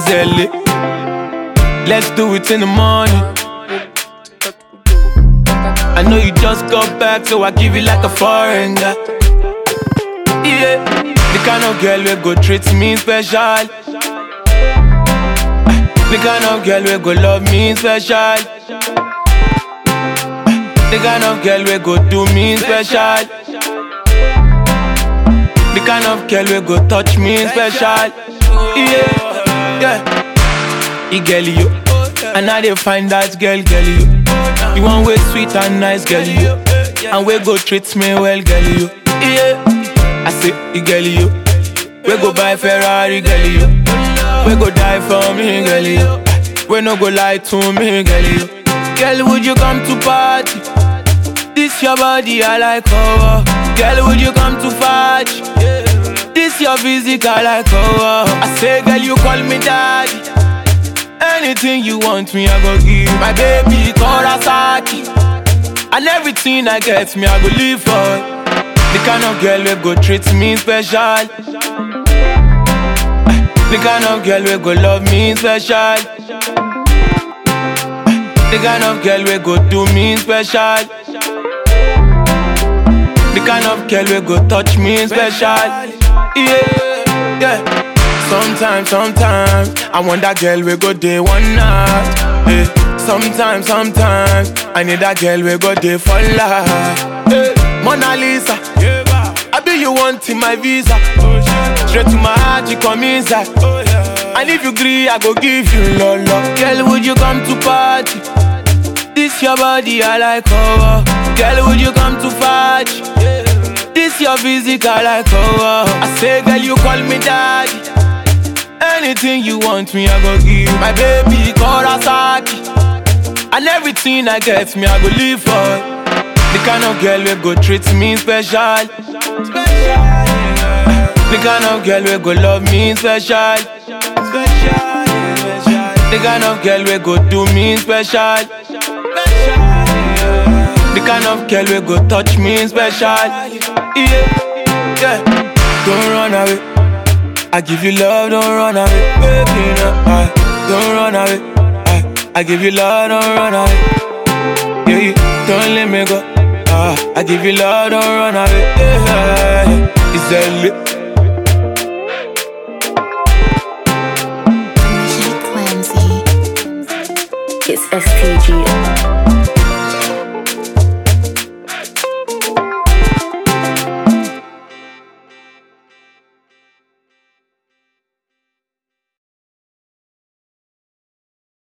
Is LA. Let's do it in the morning. I know you just got back, so I give you like a foreign guy. Yeah, the kind of girl we go treat me special. The kind of girl we go love me special. The kind of girl we go do me special. The kind of girl we go touch me special. Yeah, yeah. You girl you, and I dey find that girl girl you. The one way sweet and nice girl you, and we go treat me well girl you. Yeah, I say you girl you. We go buy Ferrari girl you. We go die for me girl you. We no go lie to me girl you. Girl would you come to party? This your body I like oh. Girl would you come to party? This your physical like oh. I say girl you call me daddy. Anything you want me, I go give my baby Kawasaki. And everything I get me, I go live for. The kind of girl we go treat me special. The kind of girl we go love me special. The kind of girl we go do me special. The kind of girl we go touch me special. Yeah, yeah. Sometimes, sometimes, I want that girl we go day one night. Yeah. Sometimes, sometimes, I need that girl we go day for life. Yeah. Mona Lisa, I be you want in my visa. Straight to my heart, you come inside. And if you agree, I go give you lolo. Girl, would you come to party? This your body, I like oh. Girl, would you come to party? This your physical, like oh. I say, girl, you call me daddy. Anything you want me, I go give my baby Kawasaki. And everything I get me, I go live for. The kind of girl we go treat me special. The kind of girl we go love me special. The kind of girl we go do me special. The kind of girl we go touch me special. Yeah, yeah. Don't run away. I give you love, don't run away. Baby, no, I, don't run away. I, I give you love, don't run away. Yeah, yeah, don't let me go. Ah, I give you love, don't run away. Yeah, yeah. It's a lit. It's STG.